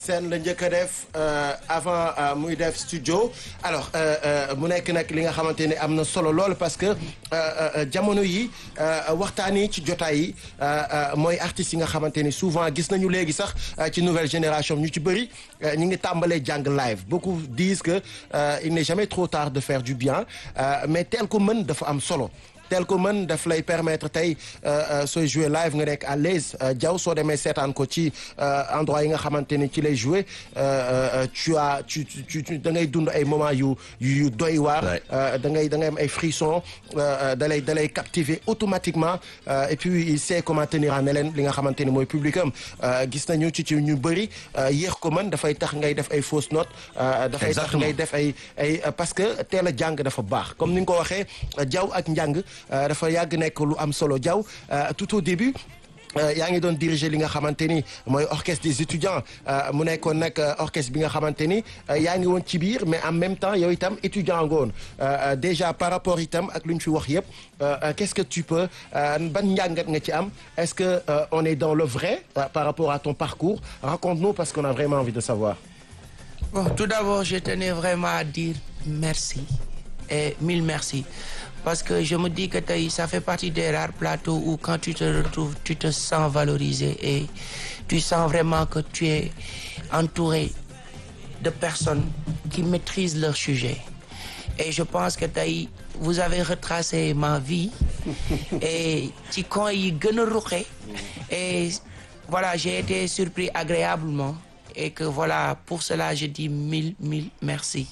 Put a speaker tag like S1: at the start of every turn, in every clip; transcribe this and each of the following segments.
S1: seen la njëkk a def avant muy def studio alors mu nekk nag li nga xamante ne am na solo lool parce que jamono yi waxtaan yi ci jotaay yi mooy artistes yi nga xamante ni souvent gis nañu léegi sax ci nouvelle génération ñu ci bëri ñi ngi tàmbalee jàng live beaucoup disent que il n'est jamais trop tard de faire du bien mais tel ko mën dafa am solo tel ko mën daf lay permettre tey sooy jouer live nga nekk à l'aise jaw soo demee seetaan ko ci endroit yi nga xamante ni ci lay jouer tu as tu tu da ngay dund ay moments yu yu doy waar da ngay da ngay am ay frissons da lay da lay captiver automatiquement et puis il sait comment tenir en haleine li nga xamante ni mooy public am gis nañu ci ci ñu bëri yéex ko mën dafay tax ngay def ay fausses notes dafay tax ngay def ay ay parce que teel a jàng dafa baax comme ni nga ko waxee jaw ak njàng dafa yàgg nekk lu am solo Diaw tout au début yaa ngi doon diriger li nga xamante ni mooy orchestre des étudiants mu nekkoon nag orchestre bi nga xamante ni yaa ngi woon ci biir mais en même temps yow itam étudiant nga woon déjà par rapport itam ak lu ñu fi wax yëpp qu'est-ce que tu peux ban njàngat nga ci am est-ce que on est dans le vrai par rapport à ton parcours raconte-nous parce qu'on a vraiment envie de savoir.
S2: Bon, tout d'abord je tenais vraiment à dire merci et mille merci. parce que je me dis que tey ça fait partie des rares plateaux où quand tu te retrouves tu te sens valorisé et tu sens vraiment que tu es entouré de personnes qui maîtrisent leur sujet et je pense que tey vous avez retracé ma vie et ci coin yi gën a ruqe et voilà j'ai été surpris agréablement et que voilà pour cela je dis mille mille merci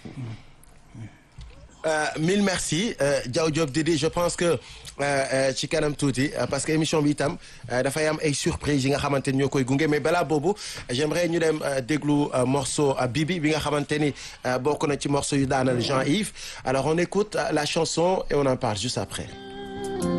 S1: Euh, mille merci Diaw Diop Didi je pense que ci kanam tuuti parce que émission bi itam dafay am ay surprise yi nga xamante ni ñoo koy gunge mais balaa boobu j'aimerais ñu dem déglu morceau Bibi bi nga xamante ni bokk na ci morceau yu daanal Jean-Yves alors on écoute la chanson et on en parle juste après